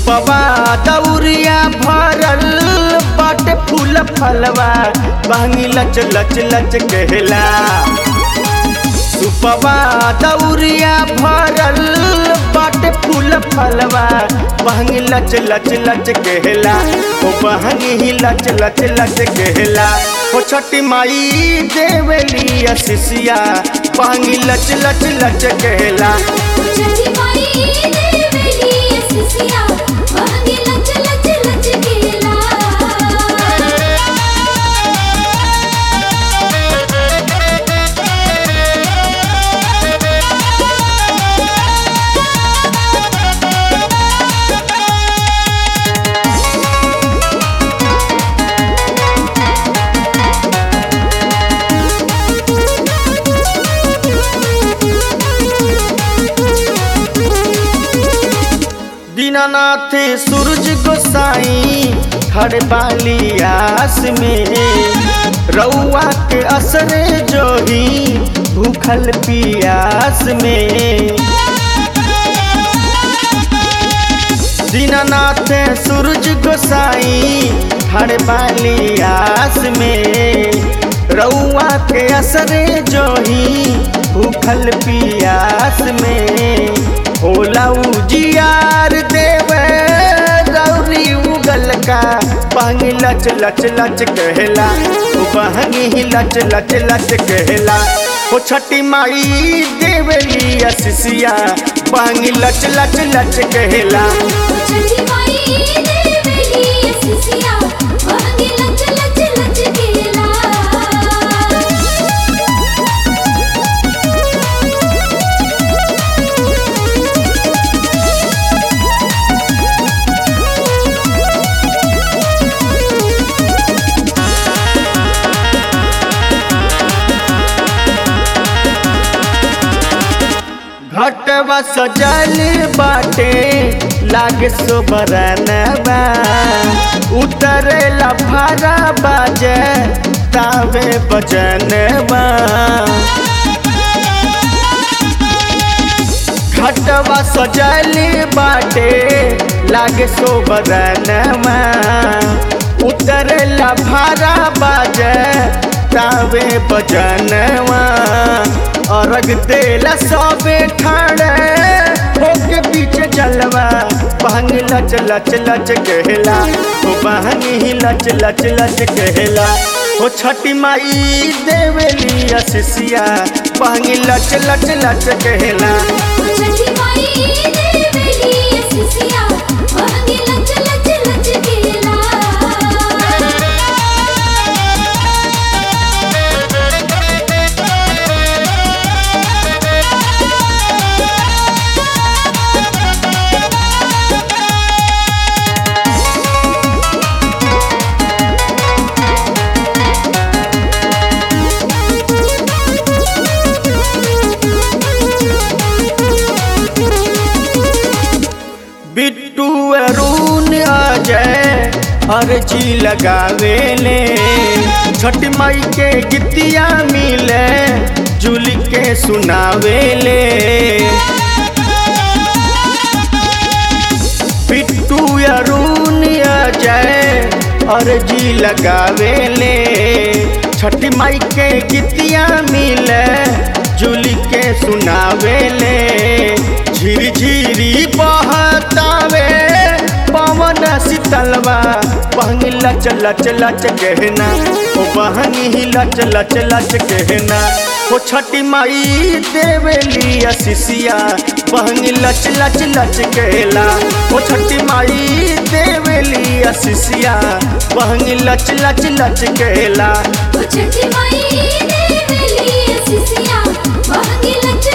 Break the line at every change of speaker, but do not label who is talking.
सुपवा दौरिया भरल बाटे फूल फलवा बहंगी लच लच लच कहला सुपवा दौरिया भरल बाटे फूल फलवा बहंगी लच लच लच कहला ओ बहंगी ही लच लच लच कहला ओ छठी माई देवली असिसिया बहंगी लच लच लच कहला
छठी माई देवली असिसिया बहंगी लच लच लच केला
दीनानाथ सूरज गोसाई खड़े बाली आस में रउआ के असर जोही भूखल पियास में दीनानाथ सूरज गोसाई खड़े बाली आस में रउआ के असर जोही भूखल पियास में होला उजियार देव रौरी उगल का बहंगी लच लच लच कहला ओ बहंगी ही लच लच लच कहला ओ छठी माई देवली असिसिया बहंगी लच लच लच कहला
छठी माई देवली असिसिया बहंगी लच लच लच केला
घटवा सजल बाटे लागे सोबरनबा उतरेला भारा बाजे तावे बजनबा घटवा सजल बाटे लागे सोबरनबा उतरेला भारा बाजे तावे बजनवा अर्घ देला सबे ठाड़े होके पीछे चलवा बहंग लच लच लच कहला ओ बहंग ही लच लच लच कहला ओ छठी माई देवली असिसिया बहंग लच लच लच कहला
छठी माई देवली असिसिया बहंगी लच लच लच केला
बिट्टू अरुण अजय अर्जी लगावेले छठ माई के गीतिया मिले जुल के सुनावेले बिट्टू अरुण अजय अर्जी लगावेले छठ माई के गीतिया मिले जुल के सुनावेले झिरी झिरी बहतावे पवन शीतलवा बहंगी लच लच लच कहना ओ बहंगी ही लच लच लच कहना ओ छठी माई देवली असिसिया बहंगी लच लच लच कहला ओ छठी माई देवली असिसिया बहंगी लच लच लच कहला
छठी माई देवली असिसिया बहंगी लच